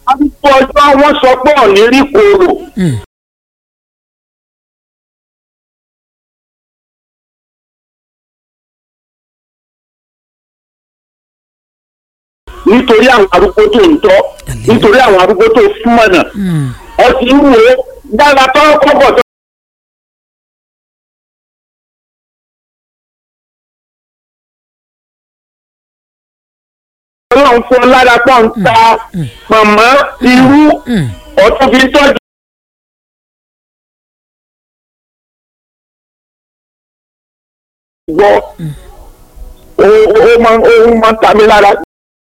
arúgbó ọjọ́ wọ́n sọ pé ọ̀ní rí koro. Mm. nítorí àwọn arúgbó tó ń tọ́ nítorí àwọn arúgbó tó súnmọ́nà Mm. ọtí ń wò ó dára tó kọ́kọ́ tó. ọlọ́run fún ọ lára pọ̀ ń ta pọ̀nmọ́ irú Mm. ọtún fi ń tọ́jú. gbọ́ ó ó máa ń ó máa ń ta mí lára